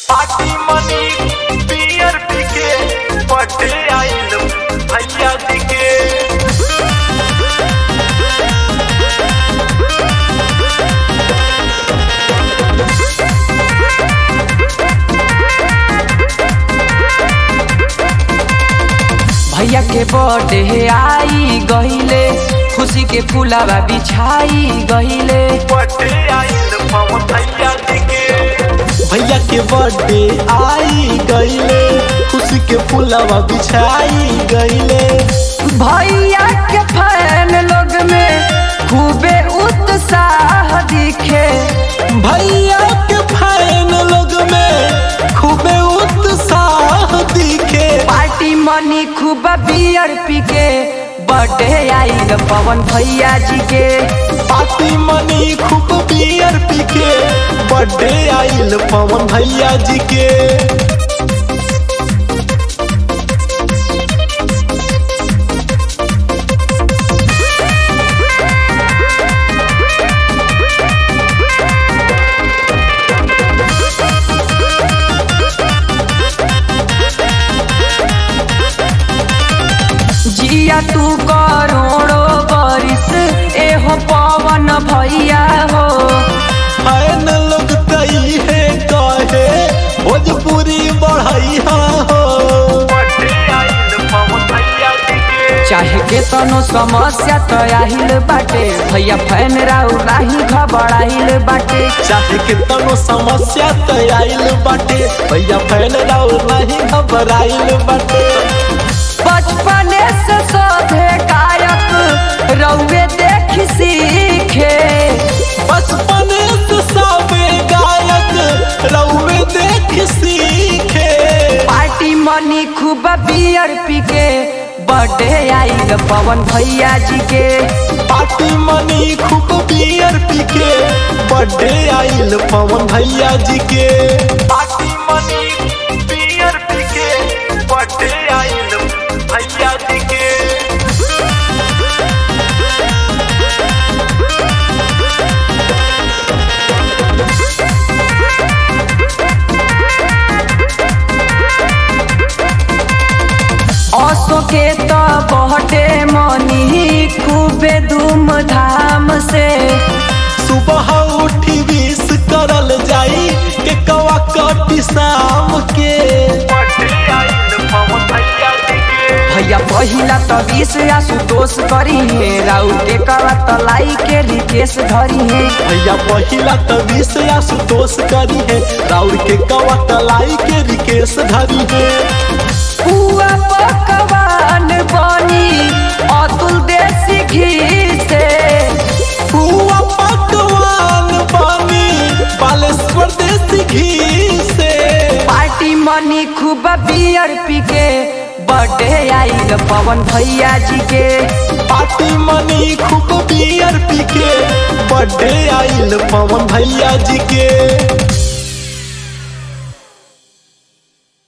party मनी पियर पीके birthday आइल भैया जी के भैया के बर्थडे आई गहिले खुशी के फुलावा बिछाई गहिले बर्थडे आइल पवन भैया जी के भैया के बर्थडे आई गईले खुशी के फुलवा बिछाई गईले भैया के फैन लोग में खूबे उत्साह दिखे भैया के फैन लोग में खूबे उत्साह दिखे पार्टी मनी खूब बियर पी के बर्थडे आइल पवन भैया जी के पार्टी मनी खूब बियर पी के बर्थडे आइल पवन भैया जी के जिया तू करोड़ो बरिस एहो पवन भैया हो फैन लोग तई है कहे भोजपुरी बढ़ैया हो बर्थडे आइल पवन भैया जी के चाहे के तनो समस्या तो आहिल बाटे भैया फैन राउ नाही घबराइल बाटे चाहे कितनो समस्या त आइल बाटे भैया फैन राउ नहीं घबराइल बाटे बचपने से सभे गायक रउए देख सीखे बचपन से सबे गायक रउए देख सीखे पार्टी मनी खूब बियर पी के बर्थडे आइल पवन भैया जी के पार्टी मनी खूब बियर पी के बर्थडे आइल पवन भैया जी के पार्टी मनी पियर पीके बर्थडे आइल भैया जी के असो के तो बर्थडे मनी खूबे धूमधाम से सुबह उठी विश करल जाई के कवा कटी शाम के बर्थडे आइल पवन भैया जी के भैया पहिला त बीस आशुतोष करी हे राउ के करा त लाई के रिकेश धरी हे भैया पहिला त विष आशुतोष करी है राउर के कवा तलाई के रिकेश धरी है पुआ पकवान बनी अतुल देसी घी से पुआ पकवान बनी बालेश्वर देसी घी से पार्टी मनी खूब बियर पी के बर्थडे आइल पवन भैया जी के पार्टी मनी खूब बियर पी के बर्थडे आइल पवन भैया जी के